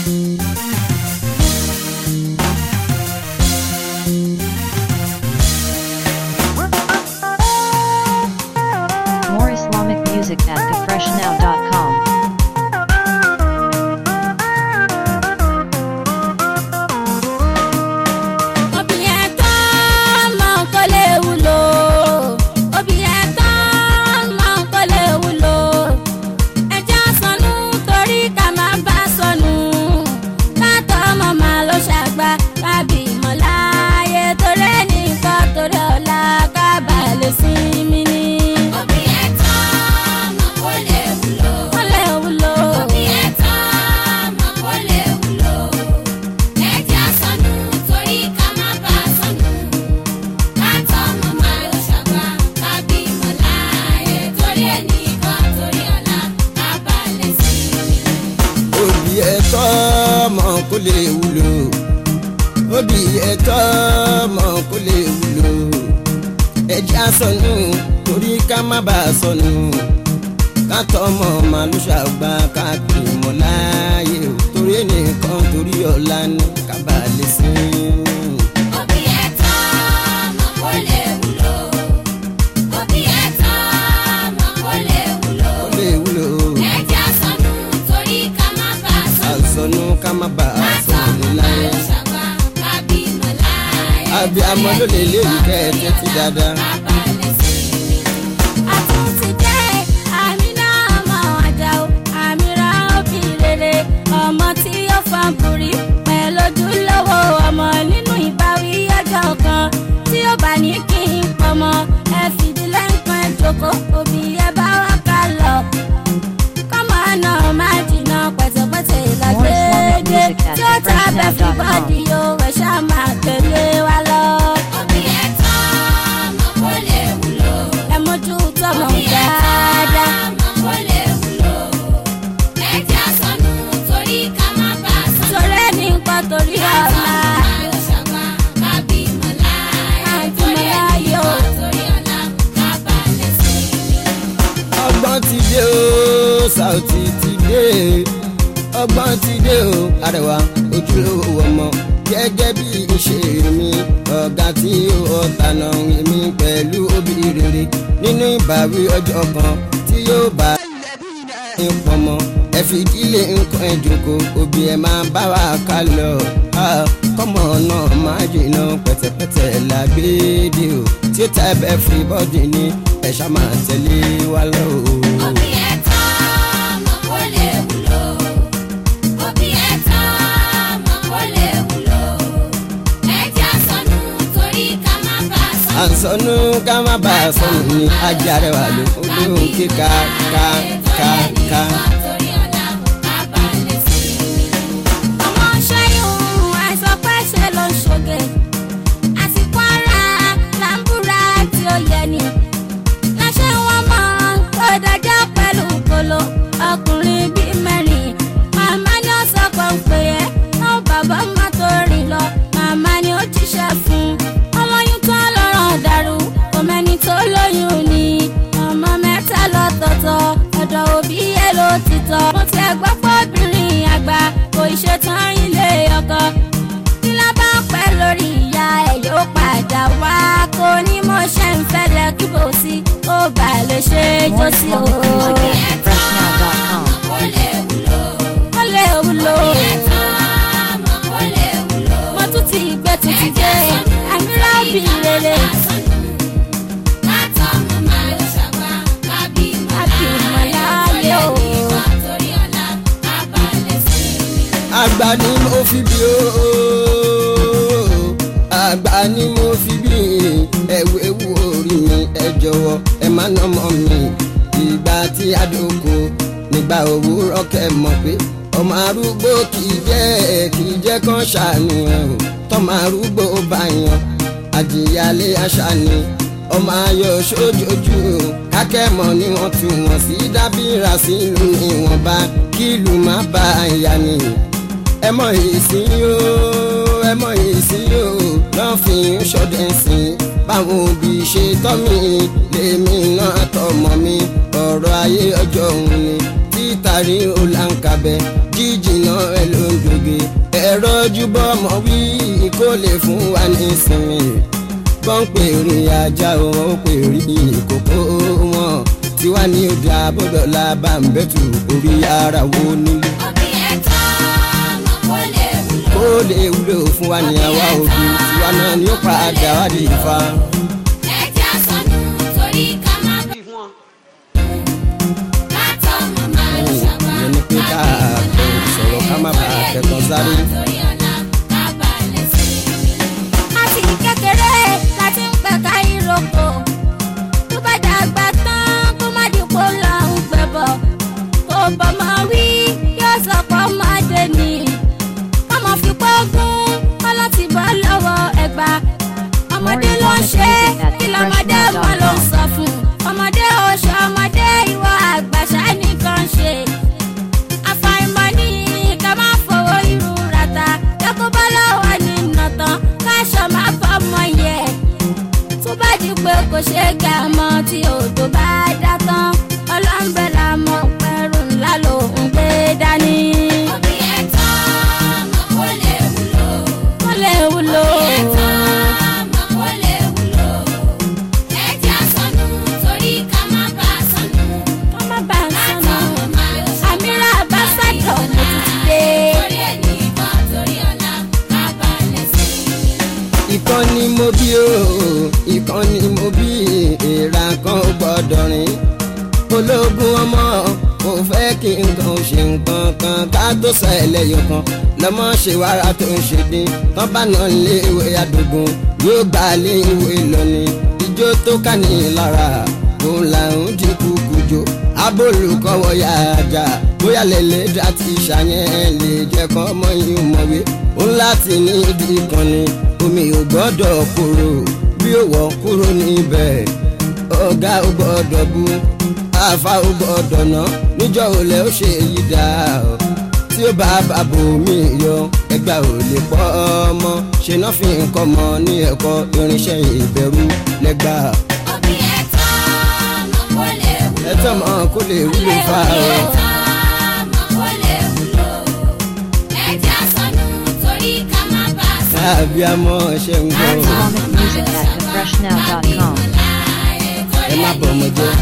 More Islamic music at gafreshnow.com. Òbí ẹ̀tọ́ ọmọ kò lè wúlò. Òbí ẹ̀tọ́ ọmọ kò lè wúlò. Ẹja sọnù torí ká má bá sọnù. Látọ̀ ọmọ màá ló ṣàgbá kábì mọ̀ láàyè torí ẹnìkan torí ọ̀la ká bà lè sinmi ni. Òbí ẹ̀tọ́ ọmọ kò lè wúlò. Kò lè wúlò. Òbí ẹ̀tọ́ ọmọ kò lè wúlò. Ẹja sọnù torí ká má bà sọnù. Látọ̀ ọmọ máa ló ṣàgbá kábí mọ̀ láàyè torí ẹnìkan torí ọ̀la ká bà lè sinmi. òbí ẹ̀tọ́ ọmọ kò lè wúlò òbí ẹ̀tọ́ ọmọ kò lè wúlò ẹjẹ́ àsọnù torí ká má bàa sọnù kátọ́ ọmọ màlúù ṣàgbà káàkiri mọ́ láàyè o torí ẹnìkan torí ọ̀la ní kábàlẹ̀ sí i. Òbí ẹ̀tọ́ ọmọ kò lè wúlò. Òbí ẹ̀tọ́ ọmọ kò lè wúlò. kò lè wúlò Ẹja sọnù torí ká má bà sọnù. àsọnù ká má bàa sọnù láyé. àbí amọ̀ ló lè léyìí kẹ́ ẹ tẹ́tí dáadáa. àtúntì jẹ́ àmínà ọmọ àjàó àmìrà òbí rere ọmọ tí ó fan bùrí pẹ̀lú ojúlówó ọmọ nínú ìbáwí ọjọ́ kan tí ó bá ní kí n pọmọ ẹ fìdílé nǹkan ẹ jókòó òbí ẹ bá wá ká lọ kọ́mọ náà má jìnnà pẹ̀tẹ̀pẹ̀tẹ̀ ìlàgbéde tí ó ta bẹ́ẹ̀ fi bọ́ọ̀dì yóò ẹ̀ ṣá máa tẹ̀lé wa lọ. ẹ mójú tọmọ dáadáa. torí ẹni nǹkan torí ọ̀la àti mọ̀lá yóò. ọgbọ́n ti dé o Saoty ti dé ọgbọ́n ti dé o Arẹwà ojúlówó ọmọ gẹ́gẹ́ bí ìṣe mi ọ̀gá tí ó tànà mi pẹ̀lú òbí rere nínú ìbáwí ọjọ́ kan tí yóò bá ní pọmọ ẹ fi ìdílé nǹkan ẹ jòkó òbí ẹ máa bá wa ká lọ Ah, kọ́mọ náà máa jìnnà pẹ̀tẹ̀pẹ̀tẹ̀ làgbéde o tí ó ta ẹbẹ̀ fún bọ́dì ni ẹ ṣá máa tẹ̀lé wa lọ o. àǹsọ̀nù ká má bàa sọnù ní ajá rẹ̀ wà ló olóhùn kíka ká ká ká. ọmọ ṣẹ́yún àìsàn pẹ́ ṣe ló ń ṣoge àsìkò ara làǹbùrà tí ó yẹ ni láṣẹ wọn mọ tó dájọ́ pẹ̀lú kolo ọkùnrin bíi mẹ́rin màmá ni ó sọ pé ń pè é náà bàbá má tó rìn lọ màmá ni ó jíṣẹ́ fún ọlọ́yún tó lọ́rọ̀ dàrú kò mẹ́ni tó lóyún ni ọmọ mẹ́ta lọ́tọ̀ọ̀tọ̀ ọ̀dọ̀ òbí ẹ̀ ló ti tọ́ mo ti ẹ̀ gbọ́ pé obìnrin àgbà kò ṣetán ilé ọkọ tí ló bá ń pẹ́ lórí ìyá ẹ̀ yóò padà wá kó ní mo ṣe ń fẹ́ lẹ kí bò sí ó bà lè ṣe é jó More sí o. Islamic music at gafreshnow.com. ó lè wúlò mo tún ti gbé tuntun dé àmìlá òbí rere àbí ìmọ̀láyé o. àgbà ni mo fi bí o àgbà ni mo fi bí ẹwù ewu orí mi ẹ jọ̀wọ́ ẹ má nà mọ́ mi ìgbà tí àdókò nígbà òwúrọ̀ kẹ́ mọ̀ pé ọmọ arúgbó kì í jẹ́ kì í jẹ́ kán ṣàánú ẹ̀ o tọ́mọ arúgbó bá yan àjìyálé àṣà ni ọmọ ayọ̀ sójoojú kákẹ́mọ̀ ni wọ́n tún wọ́n sí dábìrà sílùú ìwọ̀nba kílù má bá ìyá ni ẹ mọ èsì yóò ẹ mọ èsì yóò náà fi ń ṣọdẹ sí i báwọn òbí ṣe tọ́ mi lèmi náà tọmọ mi ọ̀rọ̀ ayé ọjọ́ òun ni tí látàrí òlànkàbẹ jíjìnà ẹ ló ń doge ẹ̀rọ júbọ ọmọ wí kó lè fún wa ní ìsinmi wọ́n ń pè rí ajá o wọ́n ń pè rí ìkókó wọn tiwa ní òde àbọ̀dọ̀là bá ń bẹ́tù orí ara wo nílé òbí ẹ̀tọ́ ọmọ kó lè wúlò. kó lè wúlò fún wa ní àwa òbí tiwa náà ni ó padà wá di ìfa. ẹ̀jẹ̀ àsọnù torí ká má bẹ̀. kátó màmá ló ṣàgbá. ìyẹn ni pé ká bẹ̀rù sọ̀rọ̀ ká má bàa tẹ̀kọ́ sáré. torí ọ̀la ká balẹ̀ sí i. láti kékeré láti ń pẹ̀ka ìrókò tó bá dàgbà tán kó má dìpọ̀ lọ ń gbẹ̀bọ̀ kó bọ́mọ wí yóò sọ pé ọmọdé ni ọmọ fi pọ́gún ọlọ́tì bọ́ lọ́wọ́ ẹgbà ọmọdé ló ń ṣe kí lọ́mọdé mọ́ ló ń sọ fún ọmọdé oṣù ọmọdé ìwọ àgbàṣà nìkan ṣe àfàìmọ̀ ní ká má fowó irú rata yọkú bá lọ́wọ́ nínú tán káṣọ má fọmọ yẹ tó bá di pé kò ṣe é gà mọ́ tí odò bá dá tán ọlọ́mbẹ́ la mọ̀ pẹ̀rù ńlá ló ń gbé dání òbí ẹ̀tọ́ ọmọ kó lè wúlò. kó lè wúlò. ẹ̀tọ́ ọmọ kó lè wúlò. ẹ̀jẹ̀ àsọnù torí ká má bàa sọnù. kó má bà ń kátó sọnù màmá ló ṣàgbá. àmìrà bá sàdọ̀ mo ti ti dé. torí ẹni kan torí ọ̀la ká balẹ̀ sí i. ìkan ni mo bí o ìkan ni mo bí èèrà kan ò gbọ́dọ̀ rìn ológun ọmọ kò fẹ́ kí nǹkan ò ṣe nǹkan kan ká tó sọ ẹlẹ́yọ̀ kan lọ́mọ ṣe wàrà tó ń ṣe dín tán bá nà lé ìwé àdógún yóò gbà lé ìwé lọ́ni ijó tó ká ní lára òun là ń di kúkújó abólùkọ́wọ́ yá ajá bóyá lẹ́lẹ́ dá ti ṣàyẹn lè jẹ́ kọ́ mọ́ yín mọ̀wé òun láti ní ibi kan ni omi ò gbọ́dọ̀ kúrò bí ó wọ̀ kúrò níbẹ̀ ọ̀gá ò gbọ́dọ̀ bú àfa ò gbọ́dọ̀ ná níjọ́ olè ó ṣe èyí dá o tí ó bá bàbò mi yọ ẹgbà ò lè pọ́ ọmọ ṣe náà fi nǹkan mọ ní ẹ̀kọ́ irinṣẹ́ ìbẹ̀rù lẹ́gbà òbí ẹ̀tọ́ ọmọ kó lè wúlò. ẹ̀tọ́ mọ́ kó lè wúlò fa òbí ọ. ẹ̀tọ́ ọmọ kó lè wúlò. ẹ̀jẹ̀ àsọnù torí ká má bàa sọnù. àbí amọ̀ ṣe ń gbọ́ Islamic music at thefreshnow.com. ẹ má bọ̀ ọmọ jẹ́.